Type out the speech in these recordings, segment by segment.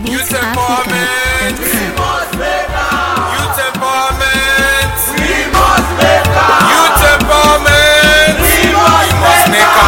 Youth empowerment. Youth empowerment. Youth empowerment. We must make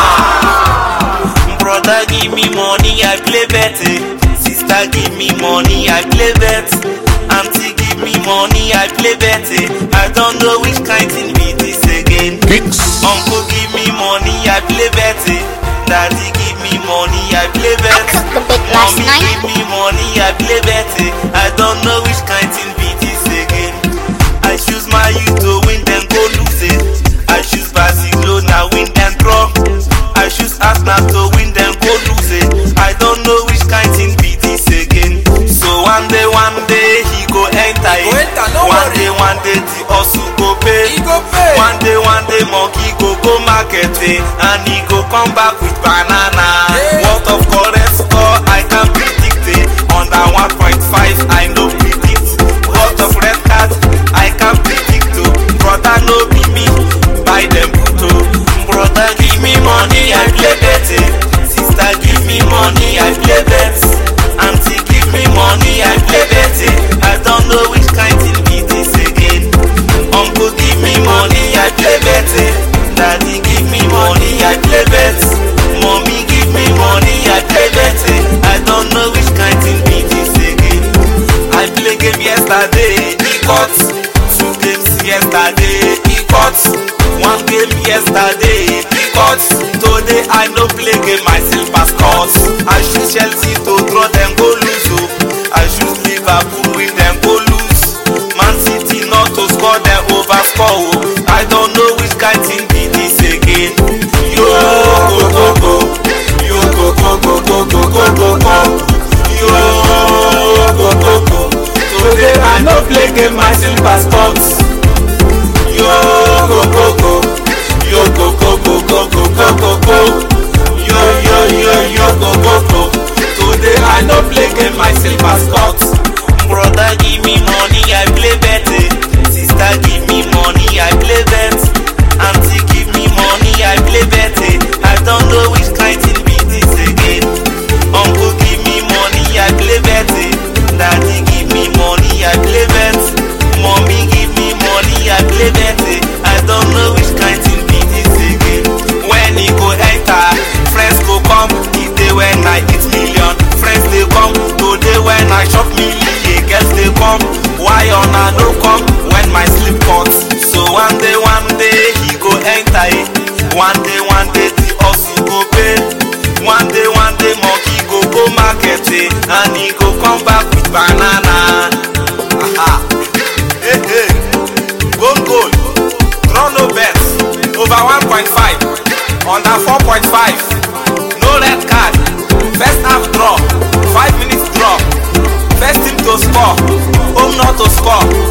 am. Brother give me money, I play bet. eh. Sister give me money, I play bet. Auntie give me money, I play bet. eh. I don't know which kind thing be this again. Uncle give me money, I play bet. eh. Daddy give me money, I play bet. took the big last Mommy night. give me money, I play bet. eh. I don't know which kind thing be this again. I choose my youth to win, then go lose it. I choose Barcelona, win and draw. I choose Arsenal to win, then go lose it. I don't know which kind thing be this again. So one day, one day he go enter it. Go enter, no one worry. day, one day the hustle go pay. He go pay. One day, one day monkey go go market eh, and he go come back with banana. Yeah. What of correct score I can predict it. Under 1.5 I no predict. What of red card I can predict oh. Brother no be me, buy them photo. Brother give me money I play bet. eh. Sister give me money I play bet. Auntie give me money I play bet. eh. I don't know which kind thing be this again. Uncle give me money I play bet. eh. Daddy give me money I play bet. Mommy give me money I play bet. eh. I don't know which kind thing be this again. I play game yesterday, he got two games yesterday, he got one game yesterday, he got today I no play game myself as cause I choose Chelsea to draw them go lose oh. I choose Liverpool win them go lose Man City not to score them over score oh. I don't know which kind thing be this again. Yo go go go, yo go go go go go go go go. Yo go go go. Today I no play game myself as sports. Yo go go go, yo go go go go go go go go. Yo yo yo yo go go go. Today I no play game myself as sports. Brother give me money I play bet. eh. Sister give me money I play bet. Auntie give me money I play bet. eh. I don't know which kind thing be this again. Uncle give me money I play bet. eh. Daddy give me money I play bet. Mommy give me money I play bet. eh. I don't know which kind thing be this again. When he go enter, friends go come. The day when I eat million, friends they come. Today when I chop million, girls they come. Why on I no come when my sleep cuts? So one day, one day he go enter it. One day, one day the hustle go pay. One day, one day monkey go go market eh, and he go come back with banana. Aha. Hey, hey. Goal goal. Draw no bets. Over 1.5. Under 4.5. No red card. First half draw. 5 minutes draw. First team to score. Home not to score.